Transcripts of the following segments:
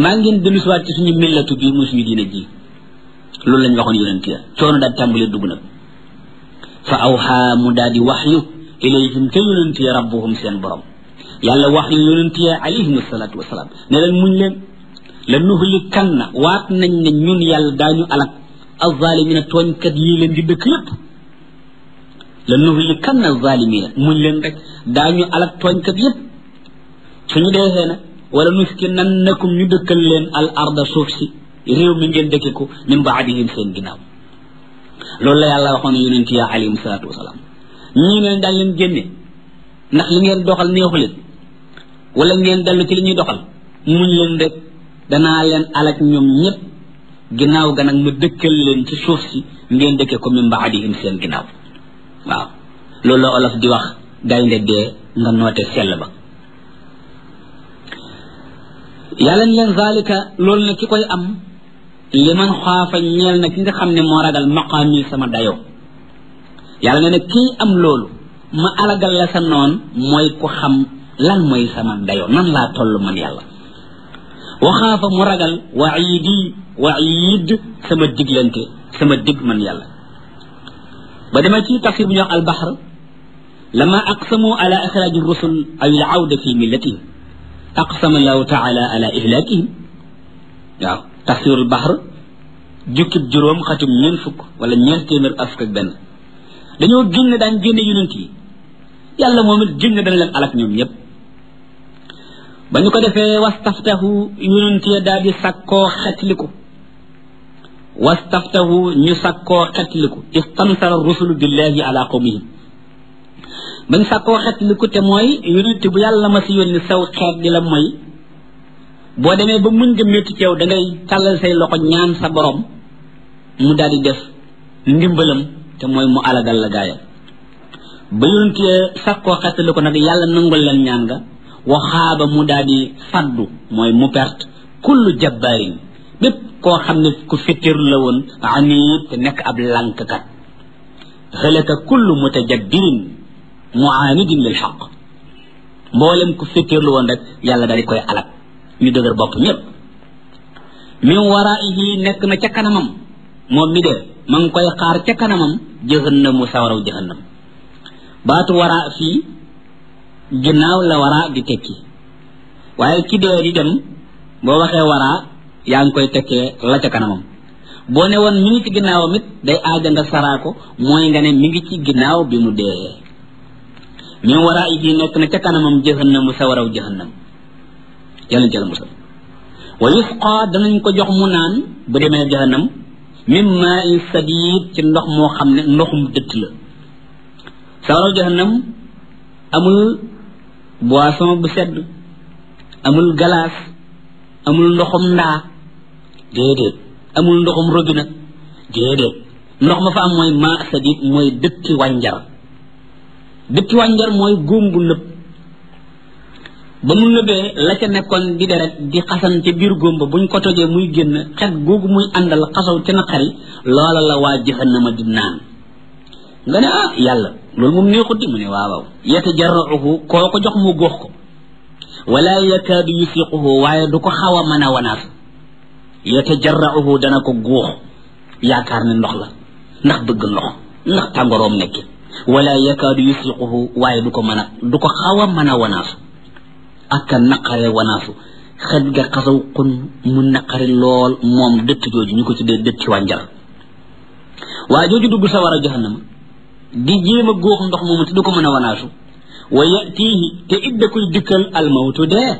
maa ngeen dellu siwaat ci suñu millatu bii muy suñu diine ji loolu lañ waxoon yonent ya coono daal tàmbalee dugg nag fa awxaa mu daal di waxyu ilayhim te yonent ya rabbuhum seen borom yàlla wax yu yonent ya alayhim asalaatu wasalaam ne leen muñ leen la nuhlikanna waat nañ ne ñun yàlla daañu alak alzalimina tooñkat yii leen di dëkk yépp la nuhlikanna alzalimina muñ leen rek daañu alak tooñkat yépp suñu deexee nag wala nuskinannakum ñu dëkkal leen al arda suuf si réew mi ngeen dëkke ko min baadihim seen ginnaaw loolu la yàlla waxoon yonent ya alayhim salaatu wasalaam ñii leen daal leen génne ndax li ngeen doxal neexu leen wala ngeen dellu ci li ñuy doxal muñ leen rek danaa leen alak ñoom ñëpp ginnaaw ga nag ma dëkkal leen ci suuf si ngeen dëkke ko min baadihim seen ginnaaw waaw loolu la olof di wax gaynde dee nga noote sell ba yàlla ni leen zalika loolu nag ki koy am li man xaafa ñeel na ki nga xam ne moo ragal maqaami sama dayoo yàlla ne nag kii am loolu ma alagal la sa noon mooy ku xam lan mooy sama dayoo nan laa toll man yàlla waxaafa mu ragal waidi waid sama diglante sama dig man yàlla ba dema ci tafsir bu ñuy wax albahr lama aqsamu ala ixraji rusul aw al awda fi millatihim aqsama allahu taala ala ihlakihim waaw tafsirul bahr jukkib juróom xatum ñeen fukk wala ñeent téeméer ak fukk ak benn dañoo génn daan génne yonent yi yàlla moom it génn dana leen alak ñoom ñëpp ba ñu ko defee wastaftahu yonent ya daal di sakkoo xetliku wastaftahu ñu sakkoo xetliku istansara rusulu billahi ala qawmihim bañ sakkoo xetliku te mooy yonent bu yàlla ma si yónni saw xeet di la mooy boo demee ba muñ nga métti ci yow da ngay tàllal say loxo ñaan sa borom mu daal di def ndimbalam te mooy mu alagal la gaayam ba yonent sakkoo xetliku nag yàlla nangul leen ñaan nga waxaaba mu daal di faddu mooy mu perte kullu jabbaarin bépp koo xam ne ku fittirlu la woon aniit te nekk ab lànkkat xëlaka kullu mutajabbirin muaanidin lil xaq mboolem ku fittirlu woon rek yàlla daal di koy alak ñu dëgër bopp ñëpp min waraihi nekk na ca kanamam moom mi de ma ngi koy xaar ca kanamam jëhannamu sawaraw jëhannam baatu wara fii ginnaaw la wara di tekki waaye ki dee di dem boo waxee wara yaa ngi koy tekkee la ca kanamam boo ne woon mi ngi ci ginnaawam it day aaja nga saraa ko mooy nga ne mi ngi ci ginnaaw bi mu dee min wara yi nekk na ca kanamam jëhannamu sawaraw jëhannam yàlla jël musal wa yusqa danañ ko jox mu naan bu demee jahannam min maa in sadid ci ndox moo xam ne ndoxum dëtt la sawaraw jahannam amul boisson bu sedd amul galaas amul ndoxum ndaa déedéet amul ndoxum robinet déedéet ndox ma fa am mooy maa sadid mooy dëtti wànjar dëtti wànjar mooy góom bu nëb ba mu nëbee la ca nekkoon di deret di xasan ca biir góom ba buñ ko tojee muy génn xet googu muy àndal xasaw ca naqari loola la waa jahannama di naan nga ne ah yàlla loolu moom neexut di mu ne waaw waaw yatajarrauhu koo ko jox mu góox ko wala yakaadu yusiquhu waaye du ko xaw a mën a wanaas yatajarrauhu dana ko góox yaakaar ne ndox la ndax bëgg ndox ndax tàngoroom nekki wala yakaadu yusiquhu waaye du ko mën a du ko xaw a mën a wanaasu ak a naqare wanaasu xet ga xasaw xun mu naqari lool moom dëtt jooju ñu ko tuddee dëtti wànjar waa jooju dugg sa war a jahannama di jéem a góox ndox moomu te du ko mën a wanaasu wa yatihi te it da koy dikkal almawtu dee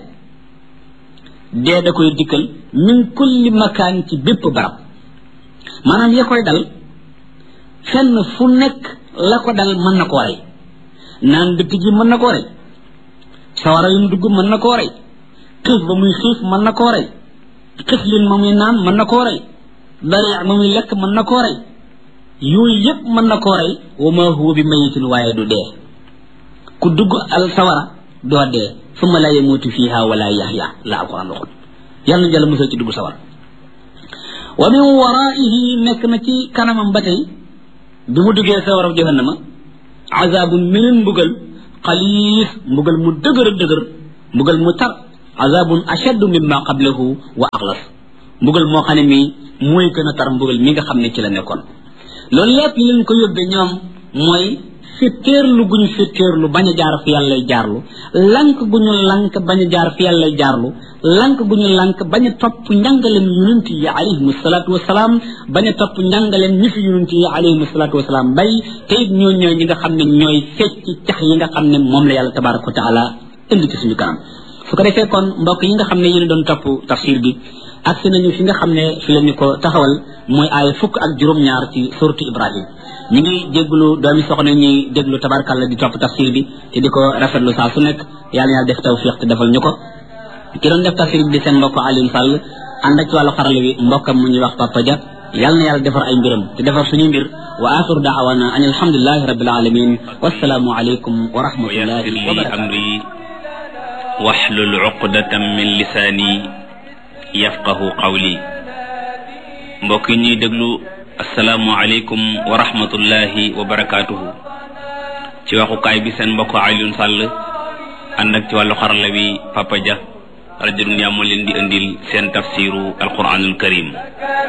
dee da koy dikkal min kulli makaan ci bépp barab maanaam ya koy dal fenn fu nekk la ko dal mën na koo rey naan dëtt ji mën na koo rey sawara yum dugg mën na koo rey xiif ba muy xiif mën na koo rey xiflin ma muy naan mën na koo rey dari ma muy lekk mën na koo rey yooyu yëpp mën na koo rey wa ma huwa bi mayitin waaye du dee ku dugg al sawara doo dee summa la yamutu fiha wala yaxya la alquran waxul yàlla na jàll musal ci dugg sawara wa min waraihi nekk na ci kanamam ba tey bi mu duggee sawara jahannama azabun meneen mbugal xaliis mbugal mu dëgër dëgër mbugal mu tar azabun ashaddu mimma qablahu wa axlas mbugal moo xam ne mii mooy gën a tar mbugal mi nga xam ne ci la nekkoon loolu lépp li leen ko yóbbee ñoom mooy fitteerlu guñu fitteerlu bañ a jaar fi yàlla jaarlu lank guñu lank bañ a jaar fi yàlla jaarlu lank guñu lank bañ a topp njàngaleen yonent yi alayhim salaatu wasalaam bañ a topp njàngaleen ñi fi yonent yi alayhim salaatu wasalaam bay te it ñoo ñooy ñi nga xam ne ñooy fecc cax yi nga xam ne moom la yàlla tabaraka wa taala indi ci suñu kanam su ko defee kon mbokk yi nga xam ne yéen doon topp tafsir bi agsi nañu fi nga xam ne fi la ñu ko taxawal mooy aaya fukk ak juróom-ñaar ci suratu ibrahim ñu ngi déglu doomi soxna ñuy déglu tabarkalla di topp tafsir bi te di ko rafetlu saa su nekk yàlla yàlla def tawfiq te defal ñu ko ki doon def tafsir bi di seen mbokk Alioune Sall ànd ak ci wàllu xarala wi mbokkam mu ñuy wax Papa Dia yàlla na yàlla defar ay mbiram te defar suñuy mbir wa axiru daawana an alhamdulilahi rabbil alamin wassalaamu aleykum wa rahmatullahi wa barakatuh waxlul uqdatan min lisaani yafqahu qawli mbokk yi ñuy déglu asalaamu aleykum wa rahmatullahi wa barakaatuhu ci waxukaay bi seen mbokk Alioune Sall ànd ak ci wàllu xarala bi Papa Dia rajo Dunya moo leen di indil seen tafsiru alquranul karim